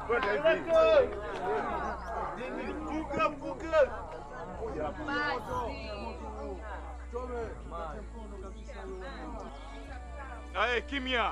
Aye, kimya!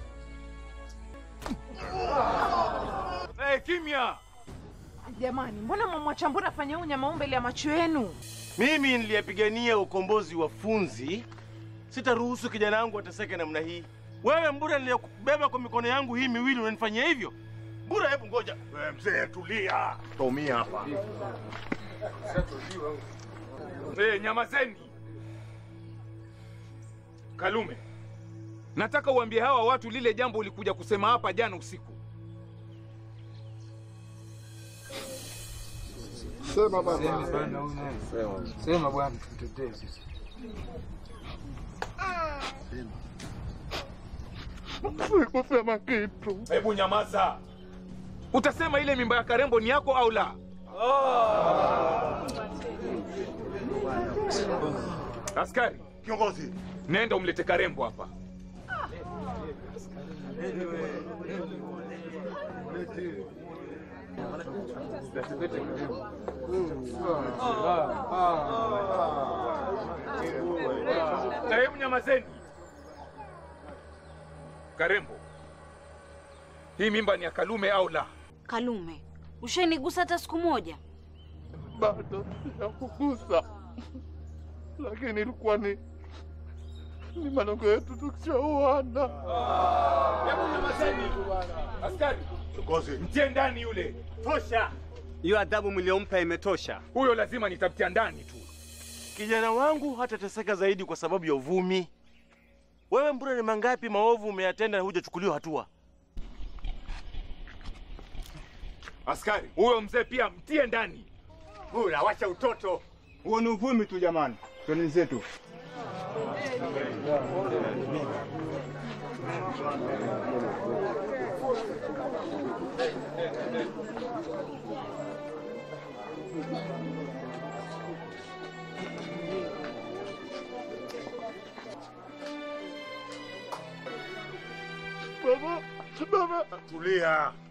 Aye, kimya! Jamani, mbona mwamwacha Mbura afanye huu nyama huu mbele ya macho yenu? Mimi niliyapigania ukombozi wa Funzi, sitaruhusu kijana wangu ateseke namna hii. Wewe Mbura, niliyokubeba kwa mikono yangu hii miwili, unanifanyia hivyo? Mbura, hebu ngoja. Wewe mzee, tulia, taumia hapa. Eh, nyamazeni! Kalume, nataka uambie hawa watu lile jambo ulikuja kusema hapa jana usiku. Sema baba. Sema bwana, tutetee sisi. Sikusema kitu. Hebu nyamaza! Utasema ile mimba ya Karembo ni yako au la? Askari, Kiongozi, nenda umlete Karembo hapa. Na hebu nyamazeni. Karembo, hii mimba ni ya Kalume au la? Kalume, ushanigusa hata siku moja? Bado sijakugusa, lakini ilikuwa ni ni malengo yetu tukishauana. Hebu nyamazeni. Askari, kiongozi, mtie ndani yule. tosha. Hiyo adhabu mliompa imetosha. Huyo lazima nitamtia ndani tu. Kijana wangu hatateseka zaidi kwa sababu ya uvumi. Wewe Mbura, ni mangapi maovu umeyatenda na hujachukuliwa hatua? Askari, huyo mzee pia mtie ndani. Bura, wacha utoto. Huo ni uvumi tu jamani. Twende zetu. Baba, baba, Tulia.